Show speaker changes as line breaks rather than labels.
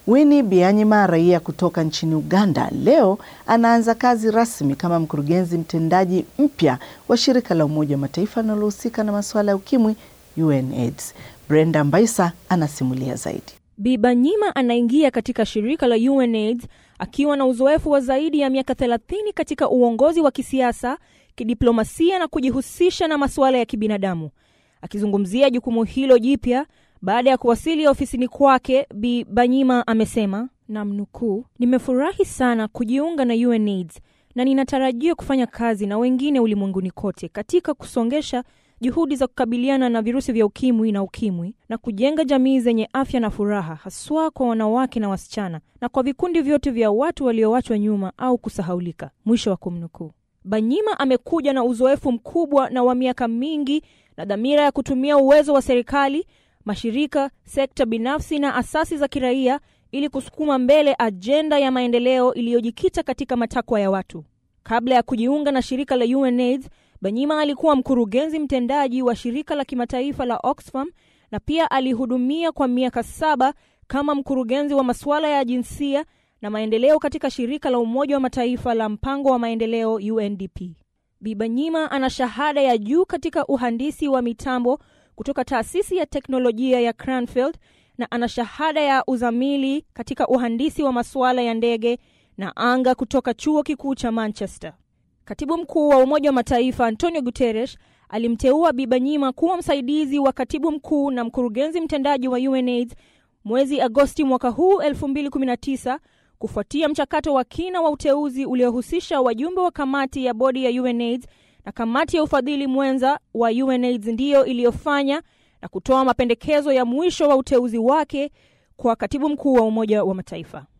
Winnie Byanyima, raia kutoka nchini Uganda, leo anaanza kazi rasmi kama mkurugenzi mtendaji mpya wa shirika la Umoja wa Mataifa linalohusika na masuala ya ukimwi UNAIDS. Brenda Mbaisa anasimulia zaidi.
Bibanyima anaingia katika shirika la UNAIDS akiwa na uzoefu wa zaidi ya miaka 30 katika uongozi wa kisiasa, kidiplomasia na kujihusisha na masuala ya kibinadamu. Akizungumzia jukumu hilo jipya baada ya kuwasili ofisini kwake, Bi Banyima amesema namnukuu, nimefurahi sana kujiunga na UNAIDS na ninatarajia kufanya kazi na wengine ulimwenguni kote katika kusongesha juhudi za kukabiliana na virusi vya ukimwi na ukimwi na kujenga jamii zenye afya na furaha, haswa kwa wanawake na wasichana na kwa vikundi vyote vya watu walioachwa nyuma au kusahaulika. Mwisho wa kumnukuu. Banyima amekuja na uzoefu mkubwa na wa miaka mingi na dhamira ya kutumia uwezo wa serikali, mashirika, sekta binafsi na asasi za kiraia ili kusukuma mbele ajenda ya maendeleo iliyojikita katika matakwa ya watu. Kabla ya kujiunga na shirika la UNAIDS, Banyima alikuwa mkurugenzi mtendaji wa shirika la kimataifa la Oxfam na pia alihudumia kwa miaka saba kama mkurugenzi wa masuala ya jinsia na maendeleo katika shirika la Umoja wa Mataifa la mpango wa maendeleo UNDP. Bibanyima ana shahada ya juu katika uhandisi wa mitambo kutoka taasisi ya teknolojia ya Cranfield na ana shahada ya uzamili katika uhandisi wa masuala ya ndege na anga kutoka chuo kikuu cha Manchester. Katibu mkuu wa Umoja wa Mataifa Antonio Guterres alimteua Bibanyima kuwa msaidizi wa katibu mkuu na mkurugenzi mtendaji wa UNAIDS mwezi Agosti mwaka huu 2019 kufuatia mchakato wa kina wa uteuzi uliohusisha wajumbe wa kamati ya bodi ya UNAIDS na kamati ya ufadhili mwenza wa UNAIDS ndiyo iliyofanya na kutoa mapendekezo ya mwisho wa uteuzi wake kwa katibu mkuu wa Umoja wa Mataifa.